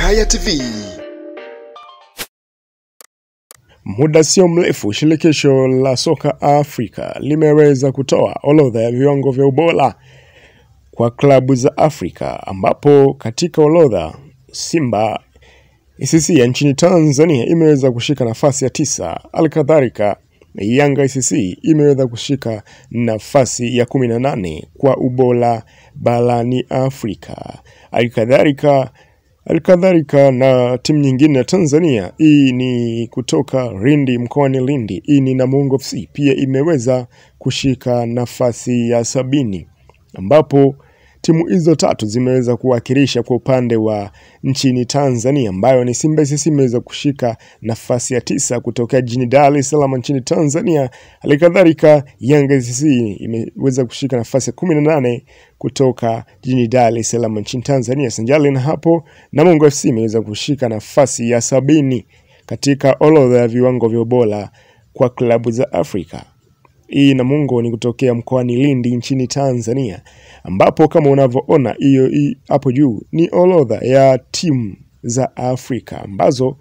Mnakaya TV. Muda sio mrefu, shirikisho la soka Afrika limeweza kutoa orodha ya viwango vya ubora kwa klabu za Afrika, ambapo katika orodha Simba ICC ya nchini Tanzania imeweza kushika nafasi ya tisa. Alkadhalika Yanga ICC imeweza kushika nafasi ya kumi na nane kwa ubora barani Afrika. Alkadhalika Alikadhalika na timu nyingine ya Tanzania, hii ni kutoka Lindi mkoani Lindi, hii ni Namungo FC, pia imeweza kushika nafasi ya sabini, ambapo timu hizo tatu zimeweza kuwakilisha kwa upande wa nchini Tanzania, ambayo ni Simba SC imeweza kushika nafasi ya tisa kutokea jijini Dar es Salaam nchini Tanzania. Halikadhalika Yanga SC imeweza kushika nafasi ya kumi na nane kutoka jijini Dar es Salaam nchini Tanzania. Sanjali na hapo, Namungo FC imeweza kushika nafasi ya sabini katika orodha ya viwango vya ubora kwa klabu za Afrika. Hii Namungo ni kutokea mkoani Lindi nchini Tanzania, ambapo kama unavyoona hiyo hii hapo juu ni orodha ya timu za Afrika ambazo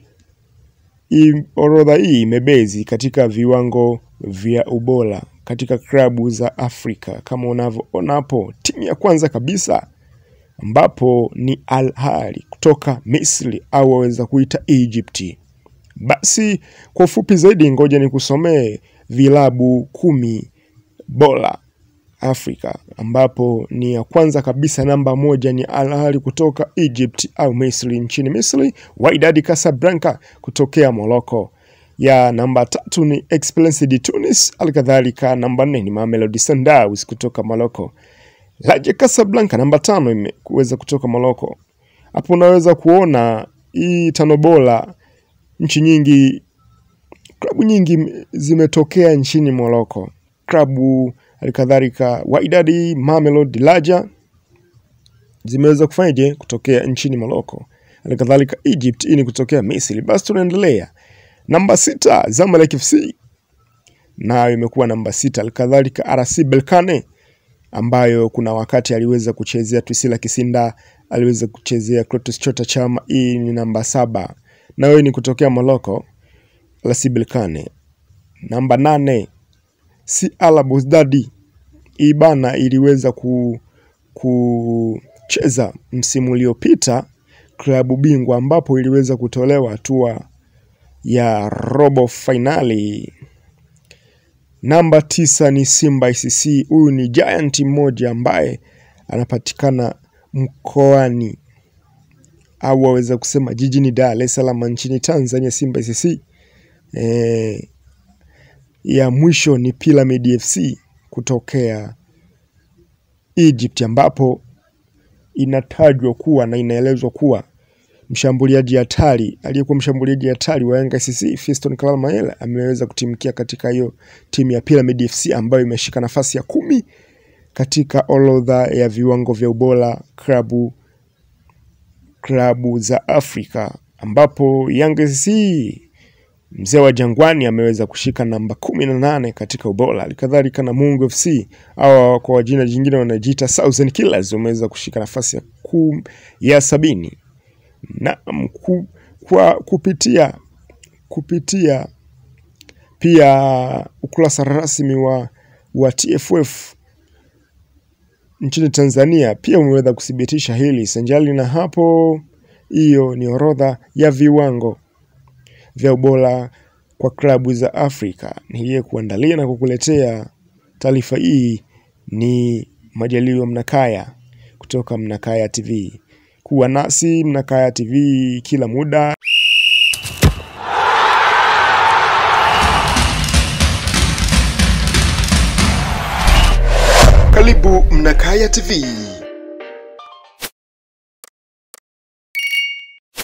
hii orodha hii imebezi katika viwango vya ubora katika klabu za Afrika. Kama unavyoona hapo, timu ya kwanza kabisa ambapo ni Al Ahly kutoka Misri au waweza kuita Egypt. Basi kwa ufupi zaidi, ngoja nikusomee vilabu kumi bora Afrika, ambapo ni ya kwanza kabisa, namba moja ni Al Ahly kutoka Egypt au Misri, nchini Misri. Wydad Casablanca kutokea Morocco. Ya namba tatu ni Esperance de Tunis. Alikadhalika namba nne ni Mamelodi Sundowns kutoka Morocco. Raja Casablanca namba tano imeweza kutoka Morocco. Hapo unaweza kuona hii tano bora nchi nyingi klabu nyingi zimetokea nchini Morocco. Klabu halikadhalika Wydad, Mamelodi, Raja zimeweza kufanyaje kutokea nchini Morocco. Halikadhalika Egypt hii ni kutokea Misri. Basi tunaendelea. Namba sita Zamalek FC nayo imekuwa namba sita. Halikadhalika RC Berkane ambayo kuna wakati aliweza kuchezea Twisila Kisinda, aliweza kuchezea Clatous Chota Chama. Hii ni namba saba, nayo ni kutokea Morocco. RC Berkane. Namba nane CR Belouizdad, hii bana iliweza ku, kucheza msimu uliopita klabu bingwa, ambapo iliweza kutolewa hatua ya robo fainali. Namba tisa ni Simba ICC. Huyu ni giant mmoja ambaye anapatikana mkoani au waweza kusema jijini Dar es Salaam nchini Tanzania. Simba ICC e, ya mwisho ni Pyramid FC kutokea Egypt, ambapo inatajwa kuwa na inaelezwa kuwa mshambuliaji hatari aliyekuwa mshambuliaji hatari wa Yanga SC Fiston Kalala Mayele ameweza kutimkia katika hiyo timu ya Pyramid FC ambayo imeshika nafasi ya kumi katika orodha ya viwango vya ubora klabu klabu za Afrika, ambapo Yanga SC mzee wa Jangwani ameweza kushika namba kumi na nane katika ubora. Halikadhalika Namungo FC au kwa jina jingine wanajiita Southern Killers wameweza kushika nafasi ya kum, ya sabini na ku, kwa kupitia kupitia pia ukurasa rasmi wa, wa TFF nchini Tanzania pia umeweza kuthibitisha hili. Sanjali na hapo, hiyo ni orodha ya viwango vya ubora kwa klabu za Afrika. Niliye kuandalia na kukuletea taarifa hii ni Majaliwa Mnakaya kutoka Mnakaya TV. Kuwa nasi Mnakaya TV kila muda. Karibu Mnakaya TV.